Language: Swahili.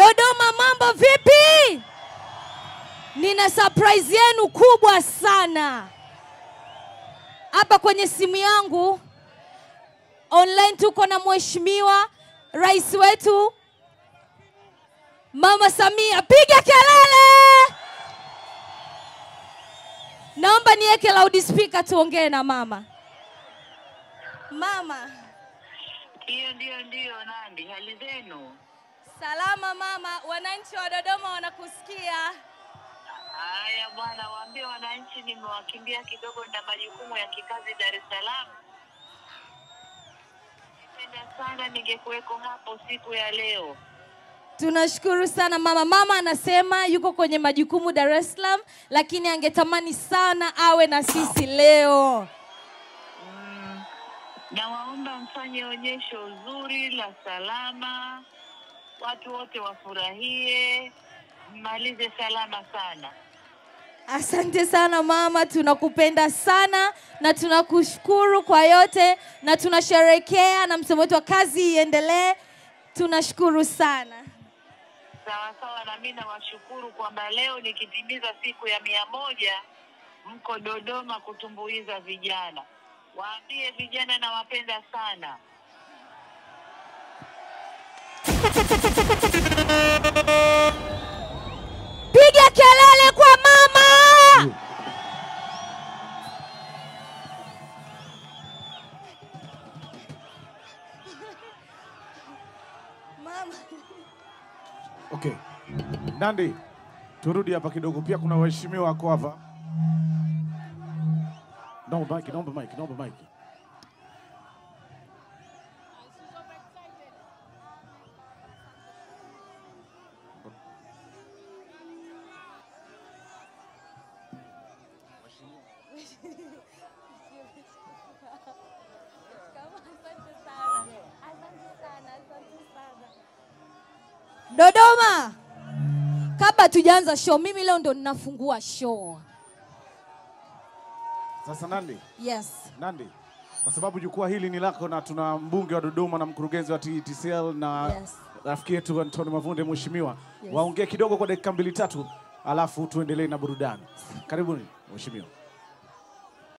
Dodoma, mambo vipi? Nina surprise yenu kubwa sana hapa kwenye simu yangu. Online tuko na mheshimiwa rais wetu Mama Samia, piga kelele! Naomba niweke loudspeaker tuongee na mama. Mama, Hiyo ndio ndio, Nandi, hali zenu? salama mama, wananchi wa Dodoma wanakusikia. Haya bwana, waambie wananchi nimewakimbia kidogo na majukumu ya kikazi Dar es Salaam. Ningependa sana ningekuweko hapo siku ya leo. Tunashukuru sana mama. Mama anasema yuko kwenye majukumu Dar es Salaam, lakini angetamani sana awe na sisi leo. Mm, nawaomba mfanye onyesho zuri la salama, watu wote wafurahie, mmalize salama sana. Asante sana mama, tunakupenda sana na tunakushukuru kwa yote na tunasherekea na msemo wetu wa kazi iendelee. Tunashukuru sana. Sawa sawa, na mimi nawashukuru kwamba leo nikitimiza siku ya mia moja mko Dodoma kutumbuiza vijana. Waambie vijana nawapenda sana. Piga kelele kwa mama. Mama. Okay. Nandi, turudi hapa kidogo. Pia kuna waheshimiwa wako hapa. Naomba mic, naomba mic, naomba mic. Dodoma, kabla tujaanza show, mimi leo ndo ninafungua show. Sasa Nandi, Yes. Nandi, kwa sababu jukwaa hili ni lako na tuna mbunge wa Dodoma na mkurugenzi wa TTCL na Yes. rafiki yetu Antoni Mavunde, mheshimiwa, Yes. waongee kidogo kwa dakika mbili tatu, alafu tuendelee na burudani. Karibuni mheshimiwa.